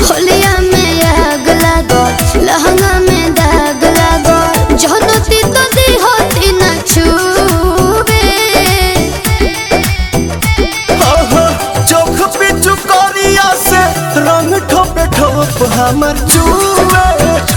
होलिया में आग लागो लहंगा में दाग लागो जहनती तो दी होती न छूबे ओहो, चोख पिचु करिया से रंग ठोपे ठोप हमर चूहे